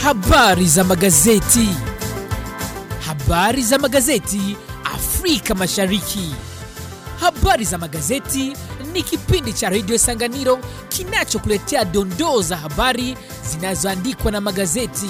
Habari za magazeti. Habari za magazeti Afrika Mashariki. Habari za magazeti ni kipindi cha redio Sanganiro kinachokuletea dondoo za habari zinazoandikwa na magazeti.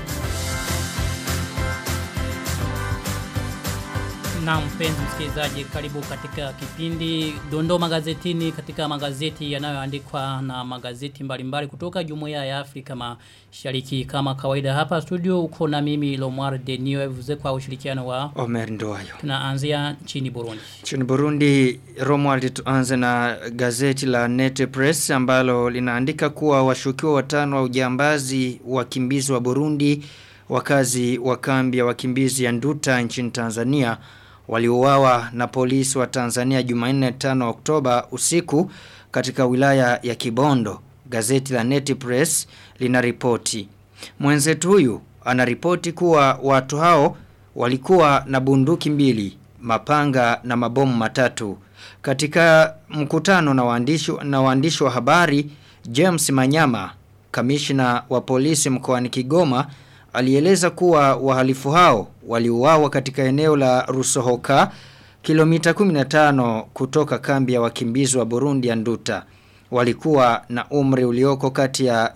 Na mpenzi msikilizaji, karibu katika kipindi Dondoo Magazetini katika magazeti yanayoandikwa na magazeti mbalimbali kutoka Jumuiya ya Afrika Mashariki. Kama kawaida hapa studio uko na mimi Lomar Denio Evuze kwa ushirikiano wa Omer Ndoayo. tunaanzia nchini Burundi. Nchini Burundi, Romuald tuanze na gazeti la Nete Press ambalo linaandika kuwa washukiwa watano wa ujambazi wakimbizi wa Burundi wakazi wa kambi ya wakimbizi ya Nduta nchini Tanzania waliuawa na polisi wa Tanzania Jumanne 5 Oktoba usiku katika wilaya ya Kibondo. Gazeti la Neti Press linaripoti. Mwenzetu huyu anaripoti kuwa watu hao walikuwa na bunduki mbili, mapanga na mabomu matatu. Katika mkutano na waandishi na waandishi wa habari, James Manyama, kamishna wa polisi mkoani Kigoma, alieleza kuwa wahalifu hao waliuawa katika eneo la Rusohoka kilomita 15 kutoka kambi ya wakimbizi wa Burundi ya Nduta. Walikuwa na umri ulioko kati ya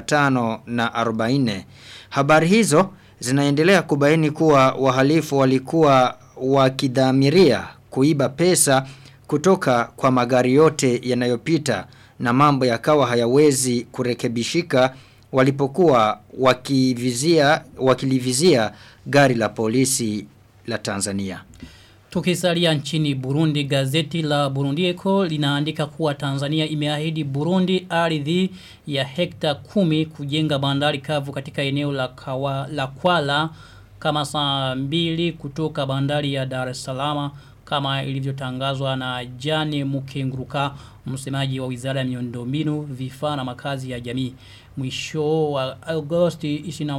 25 na 40. Habari hizo zinaendelea kubaini kuwa wahalifu walikuwa wakidhamiria kuiba pesa kutoka kwa magari yote yanayopita na mambo yakawa hayawezi kurekebishika walipokuwa wakivizia wakilivizia gari la polisi la Tanzania. Tukisalia nchini Burundi, gazeti la Burundi Eko linaandika kuwa Tanzania imeahidi Burundi ardhi ya hekta kumi kujenga bandari kavu katika eneo la, kawa, la Kwala kama saa mbili kutoka bandari ya Dar es Salaam kama ilivyotangazwa na Jane Mukenguruka msemaji wa Wizara ya Miundombinu, Vifaa na Makazi ya Jamii. Mwisho wa Agosti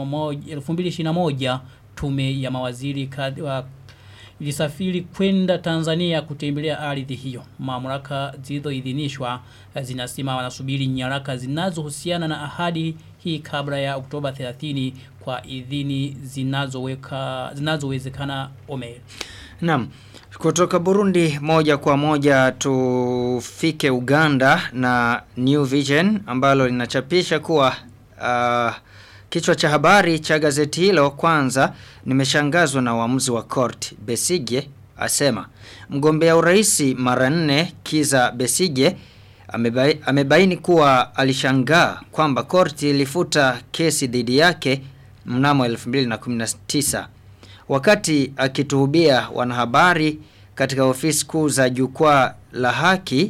21 2021 tume ya mawaziri wa ilisafiri kwenda Tanzania kutembelea ardhi hiyo. Mamlaka zilizoidhinishwa zinasema wanasubiri nyaraka zinazohusiana na ahadi hii kabla ya Oktoba 30 kwa idhini zinazoweka zinazowezekana Omer. Naam. Kutoka Burundi moja kwa moja tufike Uganda na New Vision ambalo linachapisha kuwa uh, kichwa cha habari cha gazeti hilo kwanza nimeshangazwa na uamuzi wa court Besige asema mgombea uraisi mara nne Kiza Besige amebai, amebaini kuwa alishangaa kwamba court ilifuta kesi dhidi yake mnamo 2019 wakati akituhubia wanahabari katika ofisi kuu za jukwaa la haki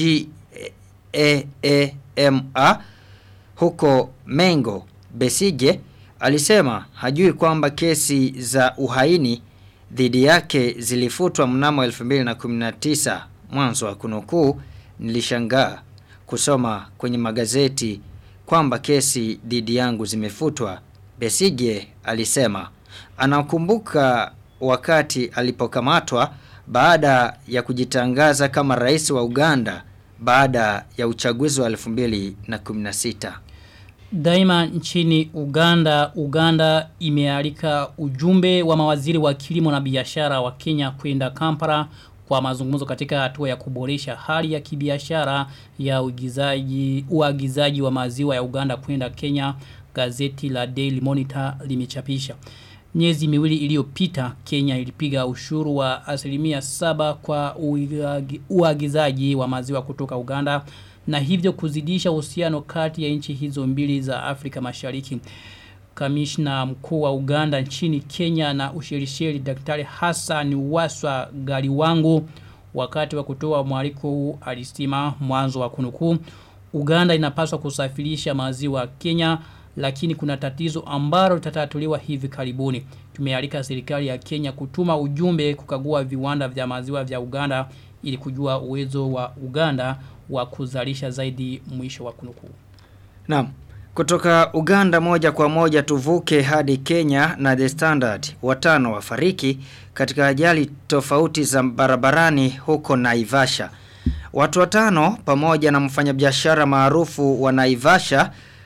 GEEMA huko Mengo Besije alisema hajui kwamba kesi za uhaini dhidi yake zilifutwa mnamo 2019 mwanzo wa kunukuu nilishangaa kusoma kwenye magazeti kwamba kesi dhidi yangu zimefutwa Besije alisema anakumbuka wakati alipokamatwa baada ya kujitangaza kama rais wa Uganda baada ya uchaguzi wa 2016. Daima nchini Uganda, Uganda imealika ujumbe wa mawaziri wa kilimo na biashara wa Kenya kwenda Kampala kwa mazungumzo katika hatua ya kuboresha hali ya kibiashara ya uagizaji uagizaji wa maziwa ya Uganda kwenda Kenya gazeti la Daily Monitor limechapisha. Miezi miwili iliyopita Kenya ilipiga ushuru wa asilimia saba kwa uagizaji wa maziwa kutoka Uganda na hivyo kuzidisha uhusiano kati ya nchi hizo mbili za Afrika Mashariki. Kamishna mkuu wa Uganda nchini Kenya na Ushelisheli Daktari Hassan Waswa Galiwangu wakati wa kutoa mwaliko huu alisema mwanzo wa kunukuu Uganda inapaswa kusafirisha maziwa Kenya lakini kuna tatizo ambalo litatatuliwa hivi karibuni. Tumealika serikali ya Kenya kutuma ujumbe kukagua viwanda vya maziwa vya Uganda ili kujua uwezo wa Uganda wa kuzalisha zaidi mwisho wa kunukuu. Naam. Kutoka Uganda moja kwa moja tuvuke hadi Kenya na The Standard watano wafariki katika ajali tofauti za barabarani huko Naivasha. Watu watano pamoja na mfanyabiashara maarufu wa Naivasha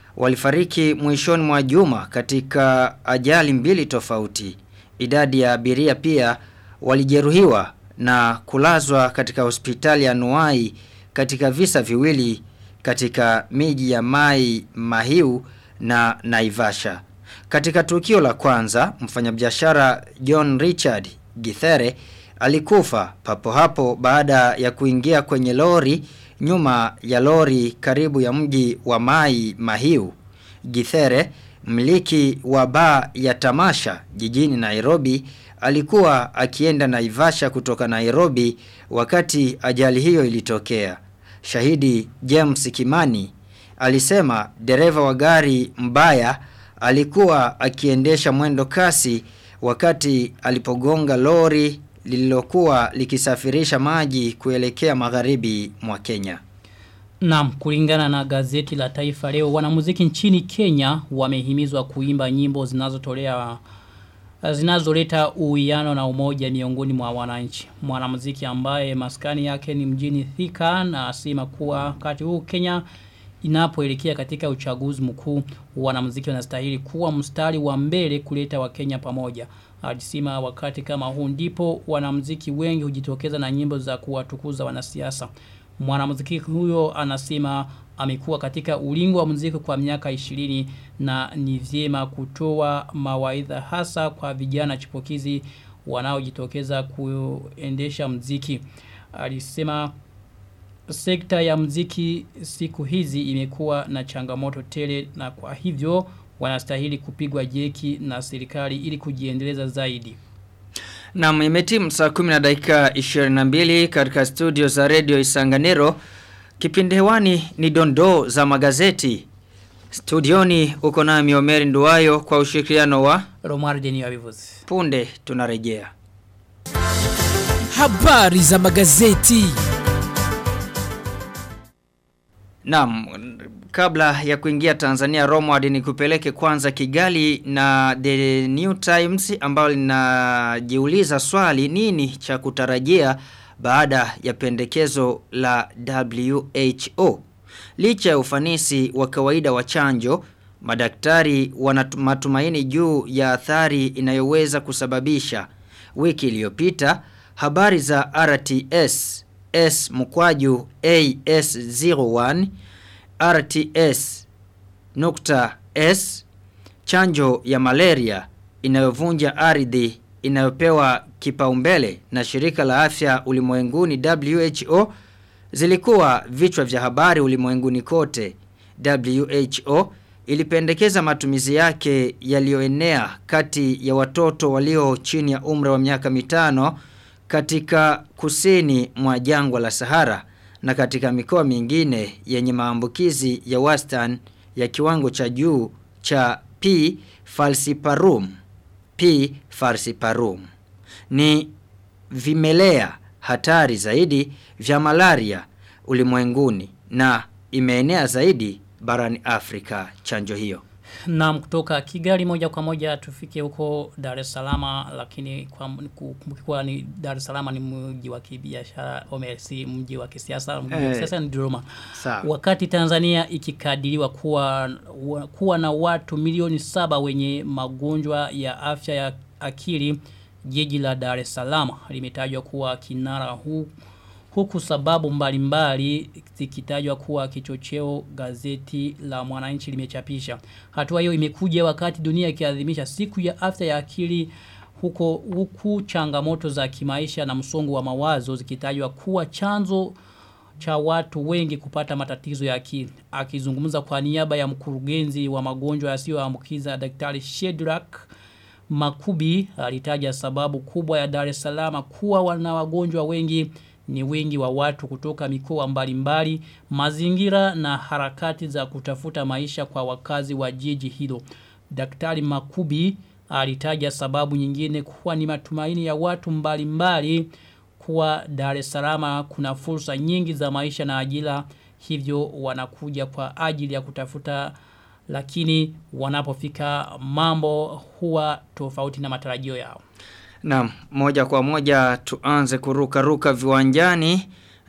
walifariki mwishoni mwa juma katika ajali mbili tofauti. Idadi ya abiria pia walijeruhiwa na kulazwa katika hospitali ya Nuai katika visa viwili katika miji ya Mai Mahiu na Naivasha. Katika tukio la kwanza, mfanyabiashara John Richard Githere alikufa papo hapo baada ya kuingia kwenye lori nyuma ya lori karibu ya mji wa Mai Mahiu. Githere, mliki wa baa ya tamasha jijini Nairobi, alikuwa akienda Naivasha kutoka Nairobi wakati ajali hiyo ilitokea. Shahidi James Kimani alisema dereva wa gari mbaya alikuwa akiendesha mwendo kasi wakati alipogonga lori lililokuwa likisafirisha maji kuelekea magharibi mwa Kenya. Naam, kulingana na gazeti la Taifa leo wanamuziki nchini Kenya wamehimizwa kuimba nyimbo zinazotolea zinazoleta uwiano na umoja miongoni mwa wananchi. Mwanamuziki ambaye maskani yake ni mjini Thika na asema kuwa wakati huu Kenya inapoelekea katika uchaguzi mkuu wanamuziki wanastahili kuwa mstari wa mbele kuleta wakenya pamoja. Alisema wakati kama huu ndipo wanamuziki wengi hujitokeza na nyimbo za kuwatukuza wanasiasa. Mwanamuziki huyo anasema amekuwa katika ulingo wa muziki kwa miaka 20 na ni vyema kutoa mawaidha hasa kwa vijana chipukizi wanaojitokeza kuendesha muziki. Alisema sekta ya mziki siku hizi imekuwa na changamoto tele na kwa hivyo wanastahili kupigwa jeki na serikali ili kujiendeleza zaidi. Na imetimu saa 10 na dakika 22 katika studio za Radio Isanganiro. Kipindi hewani ni dondoo za magazeti. Studioni uko nami Omeri Nduwayo kwa ushirikiano wa Romar Denio Avivuzi. Punde tunarejea. Habari za magazeti. Naam, kabla ya kuingia Tanzania Romward ni kupeleke kwanza Kigali na The New Times ambao linajiuliza swali nini cha kutarajia baada ya pendekezo la WHO. Licha ya ufanisi wa kawaida wa chanjo, madaktari wana matumaini juu ya athari inayoweza kusababisha. Wiki iliyopita habari za RTS S mkwaju AS01 RTS nukta S chanjo ya malaria inayovunja ardhi inayopewa kipaumbele na shirika la afya ulimwenguni WHO zilikuwa vichwa vya habari ulimwenguni kote. WHO ilipendekeza matumizi yake yaliyoenea kati ya watoto walio chini ya umri wa miaka mitano katika kusini mwa jangwa la Sahara na katika mikoa mingine yenye maambukizi ya wastani ya kiwango cha juu cha P falciparum. P falciparum ni vimelea hatari zaidi vya malaria ulimwenguni na imeenea zaidi barani Afrika chanjo hiyo. Na kutoka Kigali moja kwa moja tufike huko Dar es Salaam lakini kwa kumbukiwa ni Dar es Salaam ni mji wa kibiashara OMC mji wa kisiasa mji wa Eh. kisiasa ni Dodoma. Sawa. Wakati Tanzania ikikadiriwa kuwa wa- kuwa na watu milioni saba wenye magonjwa ya afya ya akili jiji la Dar es Salaam limetajwa kuwa kinara huu huku sababu mbalimbali zikitajwa kuwa kichocheo gazeti la mwananchi limechapisha. Hatua hiyo imekuja wakati dunia ikiadhimisha siku ya afya ya akili huko huku changamoto za kimaisha na msongo wa mawazo zikitajwa kuwa chanzo cha watu wengi kupata matatizo ya akili. Akizungumza kwa niaba ya mkurugenzi wa magonjwa yasiyoambukiza Daktari Shedrack Makubi alitaja sababu kubwa ya Dar es Salaam kuwa wana wagonjwa wengi ni wingi wa watu kutoka mikoa mbalimbali, mazingira na harakati za kutafuta maisha kwa wakazi wa jiji hilo. Daktari Makubi alitaja sababu nyingine kuwa ni matumaini ya watu mbalimbali kuwa Dar es Salaam kuna fursa nyingi za maisha na ajira hivyo wanakuja kwa ajili ya kutafuta lakini wanapofika mambo huwa tofauti na matarajio yao. Naam, moja kwa moja tuanze kuruka ruka viwanjani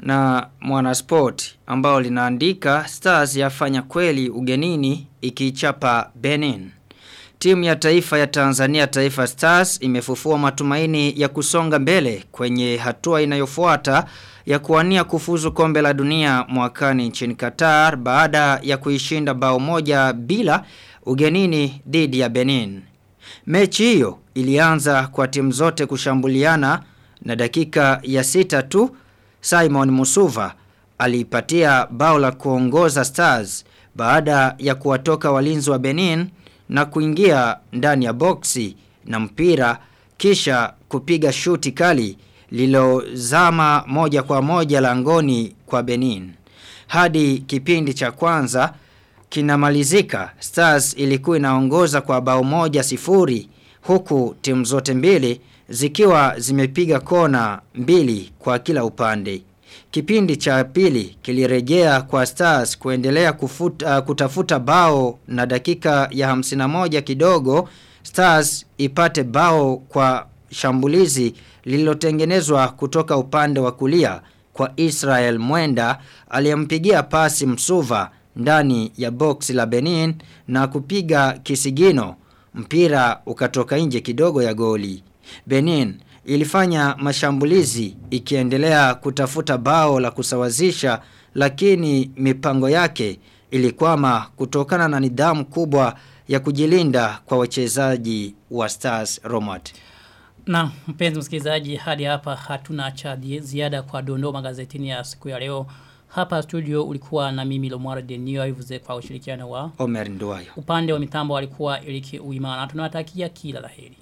na Mwanasport ambao linaandika Stars yafanya kweli ugenini ikichapa Benin. Timu ya taifa ya Tanzania Taifa Stars imefufua matumaini ya kusonga mbele kwenye hatua inayofuata ya kuwania kufuzu kombe la dunia mwakani nchini Qatar baada ya kuishinda bao moja bila ugenini dhidi ya Benin. Mechi hiyo ilianza kwa timu zote kushambuliana na dakika ya sita tu Simon Musuva aliipatia bao la kuongoza Stars baada ya kuwatoka walinzi wa Benin na kuingia ndani ya boksi na mpira kisha kupiga shuti kali lilozama moja kwa moja langoni kwa Benin. Hadi kipindi cha kwanza kinamalizika Stars ilikuwa inaongoza kwa bao moja sifuri huku timu zote mbili zikiwa zimepiga kona mbili kwa kila upande. Kipindi cha pili kilirejea kwa Stars kuendelea kufuta, uh, kutafuta bao na dakika ya 51 kidogo Stars ipate bao kwa shambulizi lililotengenezwa kutoka upande wa kulia kwa Israel Mwenda aliyempigia pasi Msuva ndani ya box la Benin na kupiga kisigino mpira ukatoka nje kidogo ya goli. Benin ilifanya mashambulizi ikiendelea kutafuta bao la kusawazisha lakini mipango yake ilikwama kutokana na nidhamu kubwa ya kujilinda kwa wachezaji wa Stars Romat. Na mpenzi msikilizaji hadi hapa hatuna cha ziada kwa dondoo magazetini ya siku ya leo. Hapa studio ulikuwa na mimi Lomwara Denio ivuze kwa ushirikiano wa Omer Nduwayo. upande wa mitambo walikuwa Eliki Uimana. Tunawatakia kila laheri.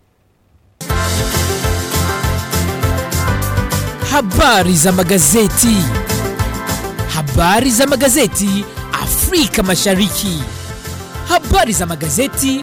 Habari za magazeti. Habari za magazeti Afrika Mashariki. Habari za magazeti